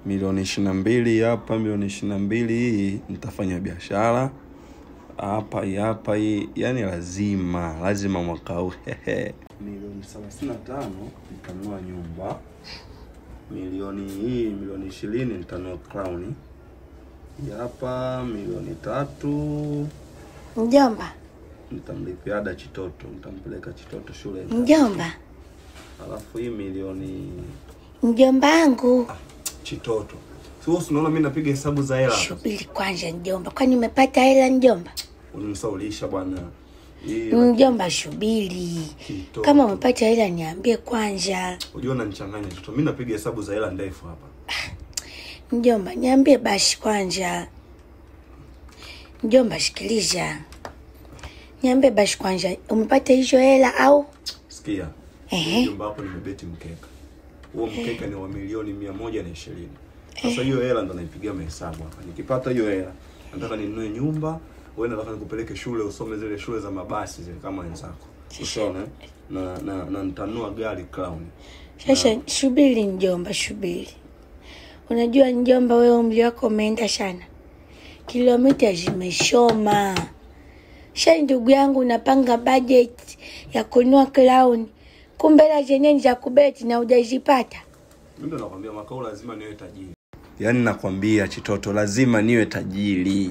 milioni ishirini na mbili hapa, milioni ishirini na mbili hii nitafanya biashara hapa hii hapa hii, yani lazima lazima mwaka huu milioni thelathini na tano nitanunua nyumba, milioni hii milioni ishirini nitanunua crown hii hapa, milioni tatu Mjomba, nitamlipia ada Chitoto, nitampeleka Chitoto shule, mjomba, alafu hii milioni mjomba wangu. Chitoto. Sio unaona mimi napiga hesabu za hela. Subiri kwanza mjomba, kwani umepata hela mjomba? Unimsaulisha bwana. Hii Mjomba, subiri. Chitoto. Kama umepata hela niambie kwanza. Unajua unanichanganya Chitoto. Mimi napiga hesabu za hela ndefu hapa. Mjomba, niambie basi kwanza. Mjomba, sikiliza, niambie basi kwanza, umepata hizo hela au? Sikia. Ehe. Nyumba hapo nimebeti mkeka. Huo mkeka ni wa milioni mia moja na ishirini. Sasa hiyo hela ndo naipigia mahesabu hapa. Nikipata hiyo hela, nataka ninunue nyumba, wewe nataka nikupeleke shule usome zile shule za mabasi zile kama wenzako. Ushaona? eh? Na na, na nitanunua gari Crown. Sasa subiri mjomba, subiri. Unajua mjomba, wewe umri wako umeenda sana, kilomita zimeshoma. Sha ndugu yangu, unapanga budget ya kununua clown, kumbe hela zenyewe ni za kubeti na hujazipata. Mimi ndo nakwambia mwaka huu lazima niwe tajiri. Yaani nakwambia Chitoto, lazima niwe tajiri.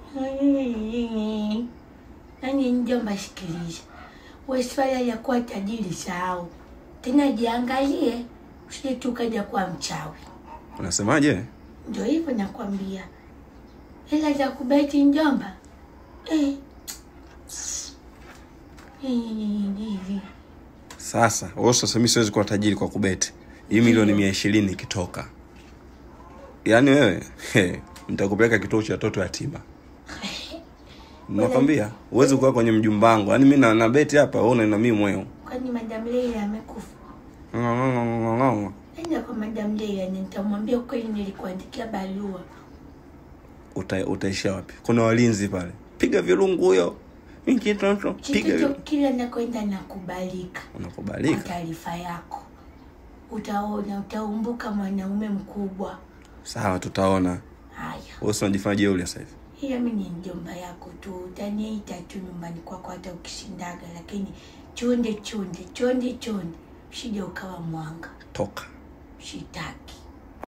Yaani mjomba, sikiliza, we swala ya kuwa tajiri sahau tena, jiangalie usije tu ukaja kuwa mchawi. Unasemaje? Ndio hivyo nakwambia, hela za kubeti njomba eh. Eh, Sasa wewe sasa, mimi siwezi kuwa tajiri kwa kubeti. Hii milioni mia ishirini ikitoka, yaani wewe he, nitakupeleka kituo cha watoto yatima. Nakwambia huwezi kuwa kwenye mjumba wangu. Yaani mimi na, na beti hapa, wewe unaenda mimi mweo. Kwani madam Leila amekufa? Enda kwa madam Leila, nitamwambia kweli, nilikuandikia barua. Uta, utaishia wapi? Kuna walinzi pale, piga virungu huyo. Mimi kitoto, piga Kitoto virungu. kila nakwenda nakubalika. Kwa Unakubalika. taarifa yako, utaona, utaumbuka mwanaume mkubwa. Sawa, tutaona. Haya, Wewe si unajifanya jeuri sasa hivi. hiyo mi ni mjomba yako tu, utaniita tu nyumbani kwako hata ukishindaga, lakini chunde chunde chonde chonde, usije ukawa mwanga, Toka. shitaki.